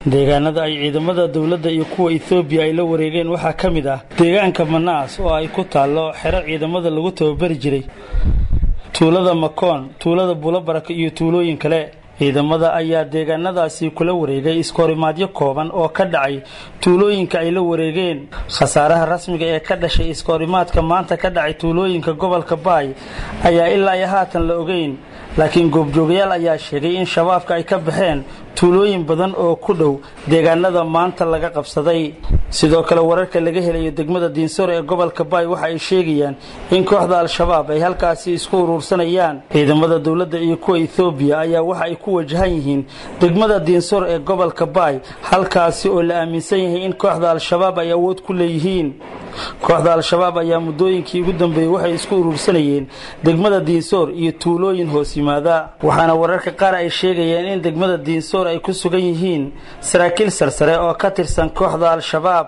deegaanada ay ciidamada dowladda iyo kuwa ethoobiya ay la wareegeen waxaa ka mid ah deegaanka manaas oo ay ku taallo xero ciidamada lagu tababari jiray tuulada makoon tuulada buulabaraka iyo tuulooyin kale ciidamada ayaa deegaanadaasi kula wareegay iskahorimaadyo kooban oo ka dhacay tuulooyinka ay la wareegeen khasaaraha rasmiga ee ka dhashay iskahorimaadka maanta ka dhacay tuulooyinka gobolka baay ayaa ilaa iyo haatan la ogeyn laakiin goobjoogayaal ayaa sheegay in shabaabka ay ka baxeen tuulooyin badan oo ku dhow deegaanada maanta laga qabsaday sidoo kale wararka laga helayo degmada diinsore ee gobolka baay waxa ay sheegayaan in kooxda al-shabaab ay halkaasi isku uruursanayaan ciidamada dowladda iyo kuwa ethoobiya ayaa waxa ay ku wajahan yihiin degmada diinsor ee gobolka baay halkaasi oo la aaminsan yahay in kooxda al-shabaab ay awood ku leeyihiin kooxda al-shabaab ayaa muddooyinkii ugu dambeeyey waxay isku uruursanayeen degmada diinsoor iyo tuulooyin hoos yimaada waxaana wararka qaar ay sheegayeen in degmada diinsoor ay ku sugan yihiin saraakiil sarsare oo ka tirsan kooxda al-shabaab